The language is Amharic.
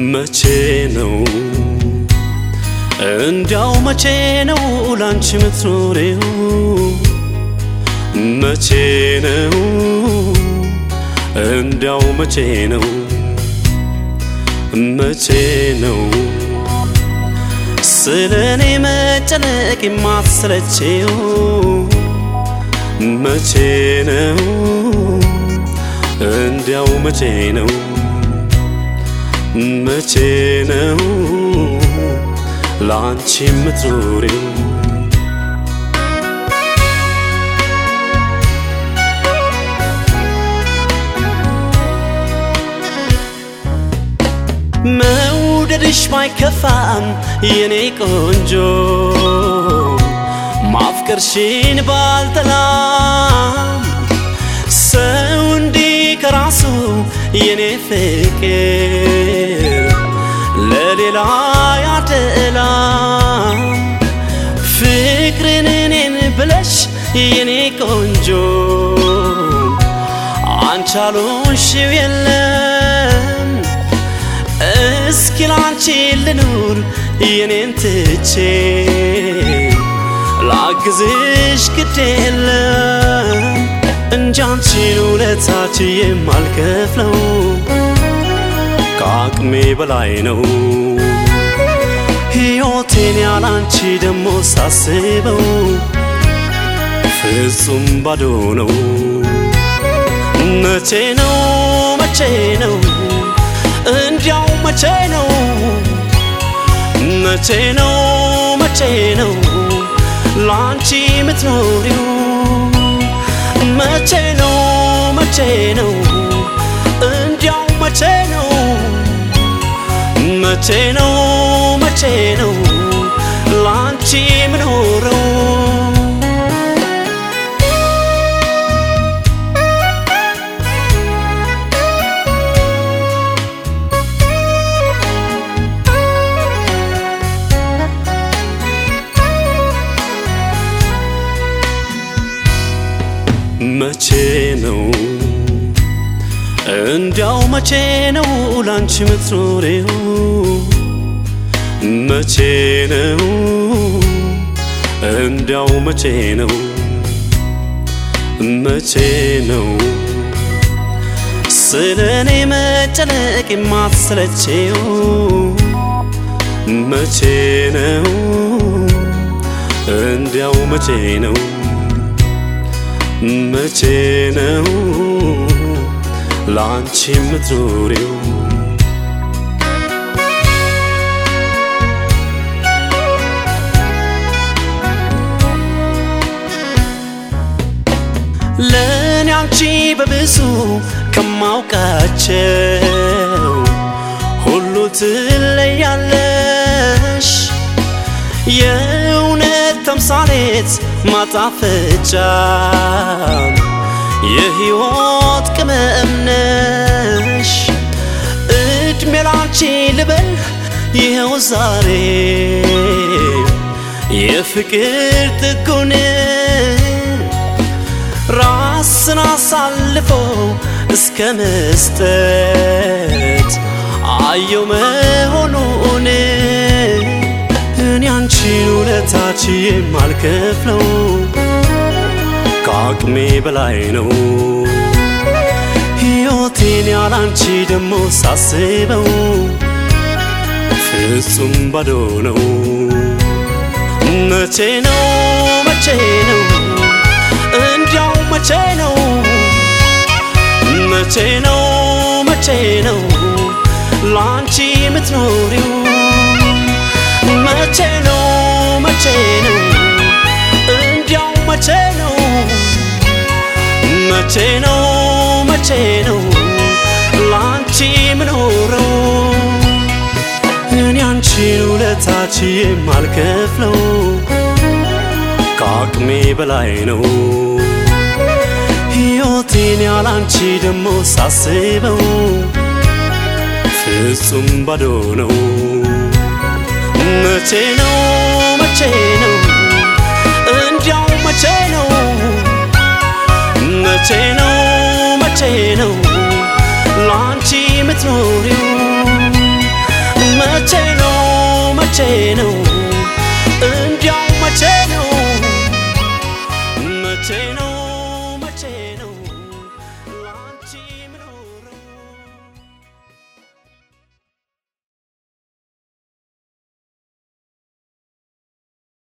መቼ ነው እንዲያው መቼ ነው ላንቺ ምትኖሬው መቼ ነው እንዲያው መቼ ነው መቼ ነው ስለ እኔ መጨነቅ የማትሰለቼው መቼ ነው እንዲያው መቼ ነው መቼ ነው ለአንቺ የምትኖሪው መውደድሽ ባይከፋም የኔ ቆንጆ ማፍቀርሽን ባልጠላም ሰው እንዲህ ከራሱ የኔ ፍቅር ለሌላ ያደላ ፍቅርን እኔን ብለሽ የኔ ቆንጆ አንቻሉሽው የለም እስኪ ላንቺ ልኑር የኔን ትቼ ላግዝሽ ግድ የለም እንጂ አንቺን ውለታች የማልከፍለው ከአቅሜ በላይ ነው ሕይወቴን ያላንቺ ደሞ ሳስበው ፍጹም ባዶ ነው መቼ ነው መቼ ነው እንዲያው መቼ ነው መቼ ነው መቼ ነው ላንቺ የምትኖሪው መቼ ነው መቼ ነው እንዲያው መቼ ነው መቼ ነው መቼ ነው ላንቺ የምኖረው መቼ ነው እንዲያው መቼ ነው ላንቺ የምትኖሬው መቼ ነው እንዲያው መቼ ነው መቼ ነው ስለ እኔ መጨነቅ የማትሰለቼው መቼ ነው እንዲያው መቼ ነው መቼ ነው ለአንቺ የምትኖሪው ለእኔ አንቺ በብዙ ከማውቃቸው ሁሉ ትለያለሽ የእውነት ተምሳሌት ማጣፈጫ የሕይወት ቅመም ነሽ እድሜ ላንቺ ልበል ይኸው ዛሬ የፍቅር ጥጉን ራስን አሳልፎ እስከ መስጠት አየው መሆኑን እኔ አንቺን ውለታች የማልከፍለው ከአቅሜ በላይ ነው ሕይወቴን ያላንቺ ደሞ ሳስበው ፍጹም ባዶ ነው መቼ ነው መቼ ነው እንዲያው መቼ ነው መቼ ነው መቼ ነው ላንቺ የምትኖሪው መቼ ነው መቼ ነው እንዲያው መቼ ነው መቼ ነው መቼ ነው ላንቺ የምኖረው እኔ አንቺን ውለታች የማልከፍለው ከአቅሜ በላይ ነው ሕይወቴን ያላንቺ ደሞ ሳስበው ፍጹም ባዶ ነው መቼ ነው መቼ ነው እንዲያው መቼ ነው መቼ ነው መቼ ነው ላንቺ የምትኖሪው ነው